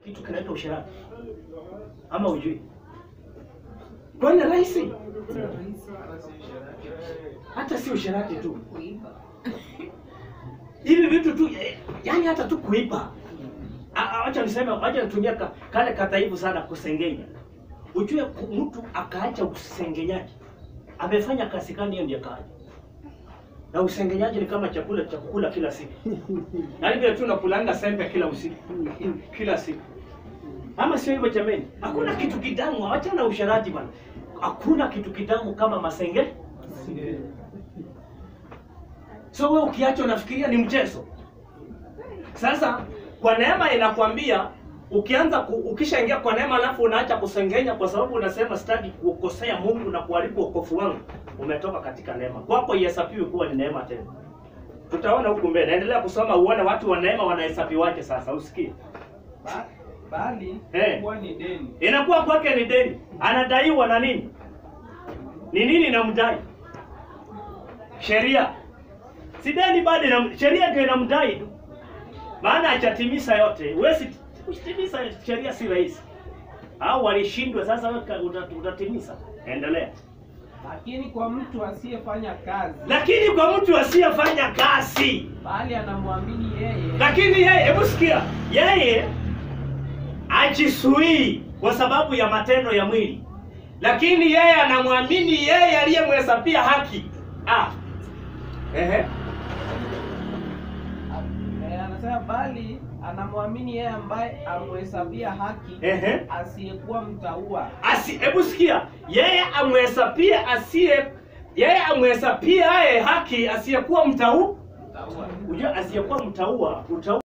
kitu kinaitwa usherati ama ujui? Kwani rahisi? Hata si usherati tu, hivi vitu tu, eh, yani hata tu kuipa. Ah, ah, Wacha niseme, wacha nitumia ka, kale kataibu sana, kusengenya. Ujue ku- mtu akaacha usengenyaji, amefanya kazi gani? Hiyo ndiyo kaacha na usengenyaji ni kama chakula cha kukula kila siku, yaani vile tu unakulanga sembe kila usiku kila siku, ama sio hivyo jameni? Hakuna kitu kitamu, acha na usherati bwana. Hakuna kitu kitamu kama masenge. So wewe ukiacha unafikiria ni mchezo. Sasa kwa neema inakwambia ukianza ku, ukishaingia kwa neema alafu unaacha kusengenya kwa sababu unasema sitaki kukosea Mungu na kuharibu wokovu wangu, umetoka katika neema. Kwako ihesabiwe kuwa ni neema tena. Tutaona huku mbele. Naendelea kusoma uone watu wa neema wanahesabiwaje sasa, usikie. Ba- bali Eh. kuwa ni deni Inakuwa kwake ni deni. Anadaiwa na nini? Ni nini inamdai? Sheria. Si deni bado ina sheria ndio inamdai tu. Maana hajatimiza yote. Huwezi kutimiza sheria si rahisi. Au walishindwa sasa wewe ka- uta- utatimiza. Endelea. lakini kwa mtu asiyefanya kazi Lakini kwa mtu asiyefanya kazi, bali anamwamini yeye lakini yeye, hebu sikia, yeye ajisuii kwa sababu ya matendo ya mwili, lakini yeye anamwamini yeye aliyemhesabia haki. Ah. Ehe. eh, anasema bali anamwamini yeye ambaye amhesabia haki Ehe. asiyekuwa mtaua Asi, hebu sikia, yeye amhesabia asiye yeye amhesabia yeye haki asiyekuwa mtau. mtaua Unajua asiyekuwa mtaua, utaua